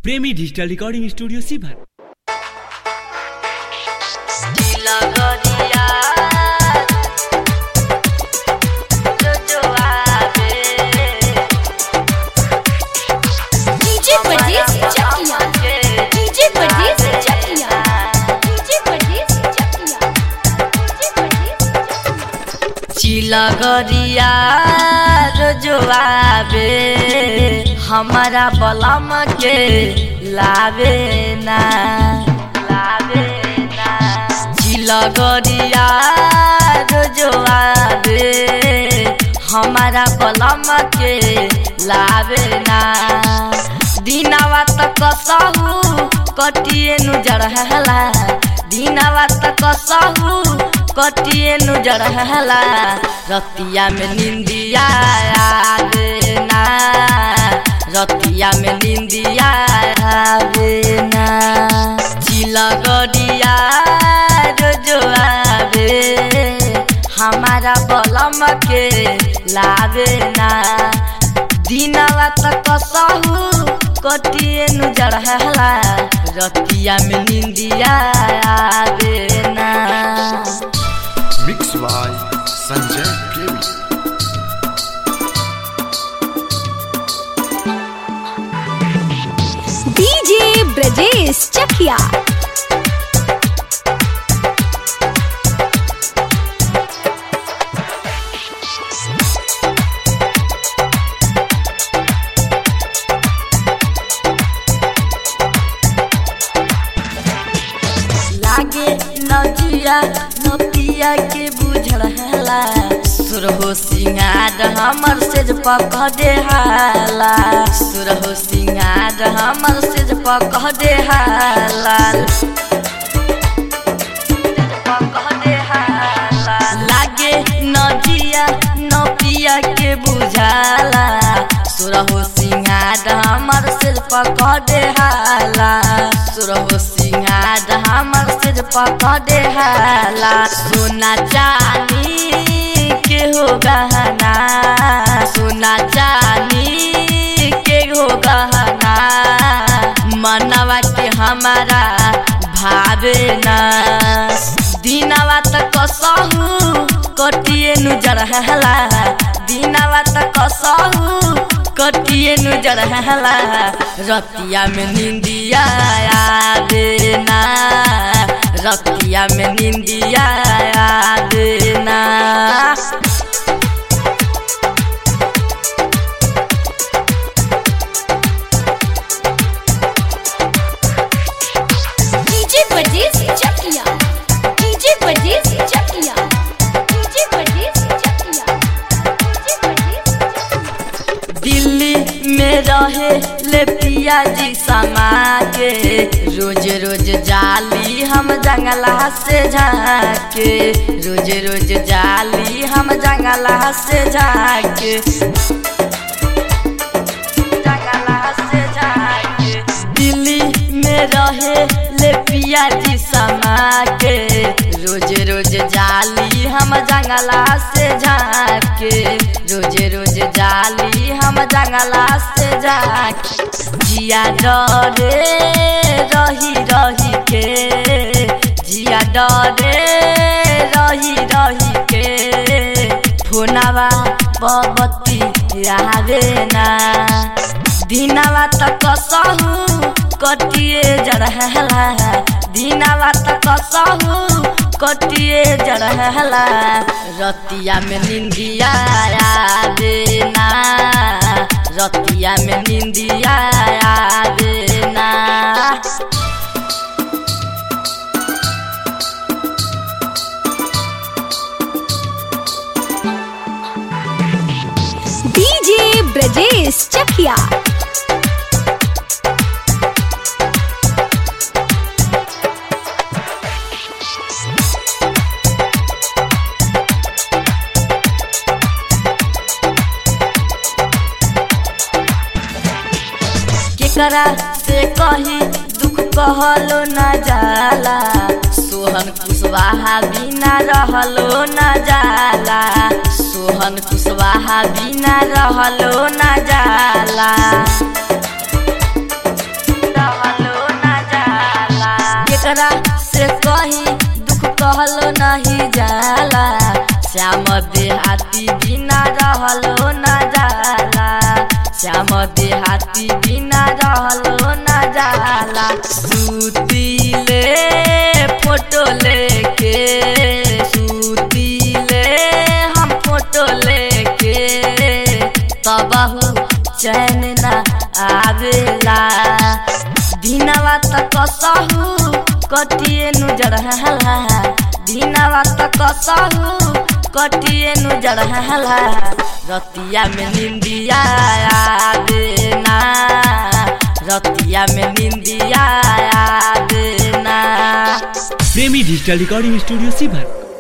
प्रेमी digital recording studio सीभर लगरिया जो आवे डीजे परदेस चकिया डीजे परदेस चकिया डीजे परदेस चकिया डीजे परदेस चिलगरिया जो आवे हमारा बलम के लावे ना लावे ना चिलगरिया जो आवे हमारा बलम के लावे ना दिनावा तक कसहु कटिए नु जड़हला दिनावा तक कसहु कटिए नु जड़हला रतिया में निंदिया आवे ना रतिया में निंदिया आवे ना चिलगड़िया जो जो आवे हमारा बलम के लावे ना दिनवा तक कसहु कटिए नु जड़हला रतिया में निंदिया आवे ना Mixed by Sanjay Premi. DJ Brajesh Chakia लागे नजिया नपिया के बुझला सुरहो सिंगार हमर सेज पकड़े हाला सुरहो सिंगार हमर सेज पकड़े हाला पकड़े हाला लागे नजिया नपिया के बुझाला सुरहो सिंगार हमर सिर पकड़े हाला सुरहो सिंगार हमर सिर पकड़े हाला सोना चानी के हो गहना सोना चानी के हो गहना मनवा के हमारा भावे ना दिनवा तक कसहु कटिए नु जड़हला दिनवा तक कसहु कटिए नु जड़हला रतिया में निंदिया आवे ना रतिया में निंदिया आवे ना डीजे परदेस चकिया डीजे परदेस चकिया डीजे परदेस चकिया डीजे परदेस चकिया दिल्ली में रहे ले पिया जी समा के रोज रोज जाली हम जंगला से झाके रोज रोज जाली हम जंगला से झाके जंगला से झाके दिल्ली में रहे ले पिया जी समा के रोज रोज जाली हम जंगला से झाके रोज रोज जाली हम जंगला से झाके जिया डरे रही रही के जिया डरे रही रही के फोनवा बबती आवे ना दिनवा तक कसहु कटिए जड़हला दिनवा तक कसहु कटिए जड़हला रतिया में निंदिया आवे ना रतिया में निंदिया आवे ना डीजे ब्रजेश चकिया केकरा से कही दुख कहलो न जाला सोहन कुशवाहा बिना रहलो न जाला सोहन कुशवाहा बिना रहलो न जाला केकरा से कही दुख कहलो नहीं जाला श्याम देहाती बिना रहलो न जाला श्याम देहाती बिना रहलो न जाला सुतीले फोटो लेके सुतीले हम फोटो लेके तबहु चैन न आवेला दिनवा त कसहु कटिए नु जड़हला दिनवा त कसहु कटिए नु जड़हला रतिया में निंदिया आवेना रतिया में निंदिया आवेना प्रेमी डिजिटल रिकॉर्डिंग स्टूडियो सीभर